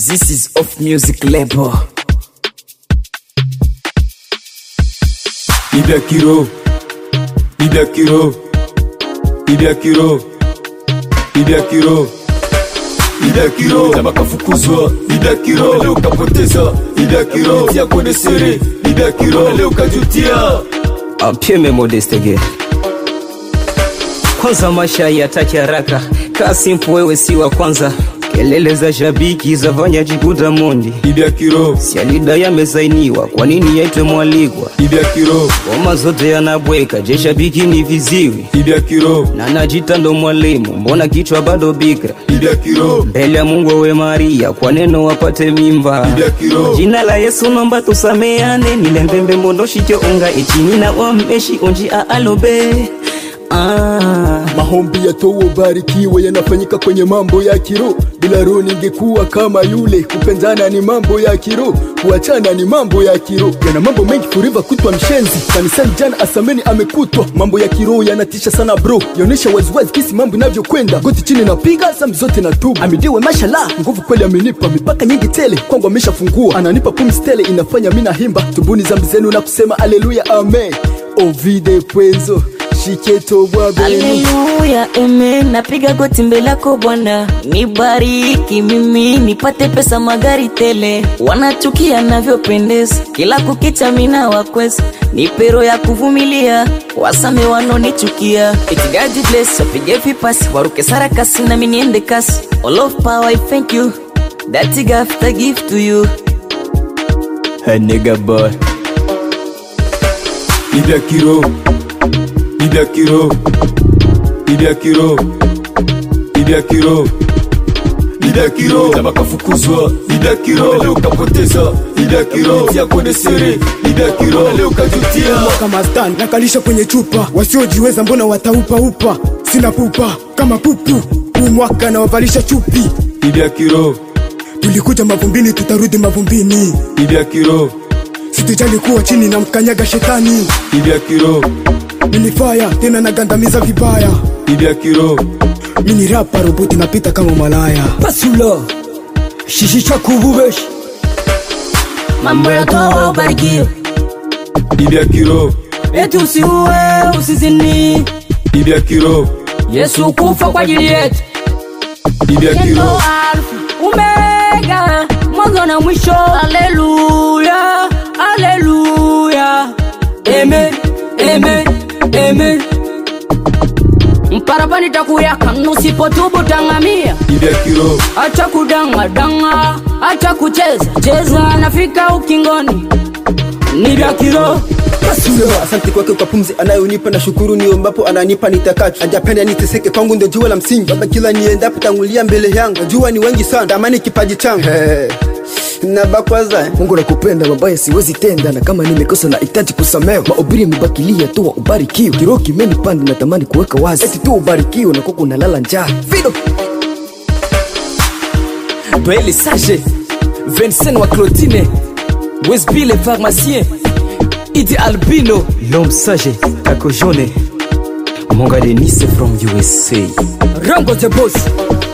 This is off music label. Ibia Kiro, Ibia Kiro, Ibia Kiro, Ibia Kiro, Ibia Kiro, na makafukuzwa Ibia Kiro, leo kapoteza Ibia Kiro, tia kwenye sere Ibia Kiro, leo kajutia Apieme Modeste ge kwanza, maisha yataki haraka, kaa simple, wewe si wa kwanza. Kelele za shabiki za vanya jikuta mondi, Ibia Kiro, sialida yamesainiwa, kwa nini yaitwe mwalikwa? Ibia Kiro, Ngoma zote yanabweka, je shabiki ni viziwi Ibia Kiro, na najita ndo mwalimu, mbona kichwa bado bikra? Ibia Kiro, Mbele ya Mungu we Maria, kwa neno wapate mimba. Ibia Kiro, Jina la Yesu nomba tusameane, nilembembe mondoshi cho unga ichini na wambeshi unji aalobe ah. Maombi ya towo barikiwe yanafanyika kwenye mambo ya kiro. Bila roho ningekuwa kama yule. Kupendana ni mambo ya kiro, kuachana ni mambo ya kiro. Yana mambo mengi forever kutwa mshenzi. Kanisani jana asameni amekutwa. Mambo ya kiro yanatisha sana bro, yaonyesha waziwazi kisi mambo inavyokwenda. Goti chini napiga zambi zote na tubu. Amidiwe mashallah, nguvu kweli amenipa, mipaka nyingi tele kwangu ameshafungua. Ananipa pumzi tele inafanya mina himba. Tubuni zambi zenu na kusema aleluya amen. Ovide pwenzo shiketo bwa benu Haleluya, amen. Napiga goti mbele yako Bwana, nibariki mimi nipate pesa, magari tele. Wanachukia navyopendeza, kila kukicha mina wakweza, nipe roho ya kuvumilia, wasame wanonichukia. Eti God bless, wapige vipasi, waruke sarakasi na mimi niende kasi. All of power, I thank you. That gift I give to you. Hey, nigga boy. Ibia Kiro, Ibia Kiro, Ibia Kiro, Ibia Kiro, Ibia Kiro, na makafukuzwa Ibia Kiro, leo kapoteza Ibia Kiro, tia kwenye sere Ibia Kiro, leo kajutia kama stan nakalisha kwenye chupa, wasiojiweza mbona wataupa upa, sina pupa kama pupu, huu mwaka nawavalisha chupi. Ibia Kiro, Tulikuja mavumbini, tutarudi mavumbini, Ibia Kiro, situjali kuwa chini na mkanyaga shetani. Ibia Kiro, Mini faya tena nagandamiza vibaya, Ibia Kiro, mini rapa roboti napita kama malaya. Pasula shishisha kububeshi Mambo ya toa ubarikiwe, Ibia Kiro, eti usiue, usizini. Ibia Kiro, Yesu kufa kwa ajili yetu. Ibia Yendo Kiro, Alfa, Omega, mwanzo na mwisho. Haleluya, haleluya. Amen, amen, amen. Mparapani takuyaka nusipotubu tangamia. Ibia Kiro, Acha kudanga danga, acha kucheza cheza, nafika ukingoni. Ni vya kiroho. Pasula asante kwake kwa pumzi anayonipa na shukuru niombapo ananipa nitakacho ajapenda niteseke kwangu ndio jua la msingi baba kila niendapo tangulia mbele yangu najua ni wengi sana tamani kipaji changu nabakwaza Mungu nakupenda, mabaya siwezi tenda, na kama nimekosa na hitaji kusamewa. Mahubiri yamebakilia tu, ubarikiwe. Kiroho kimenipanda, natamani kuweka wazi, eti tu ubarikiwe na kuku nalala njaa. Fido Doyle Sage, Vincent wa Claudine, Wesby le pharmacien, Idi Albino, L'homme sage, Kako Jone, Monga Denise from USA. Rango the boss,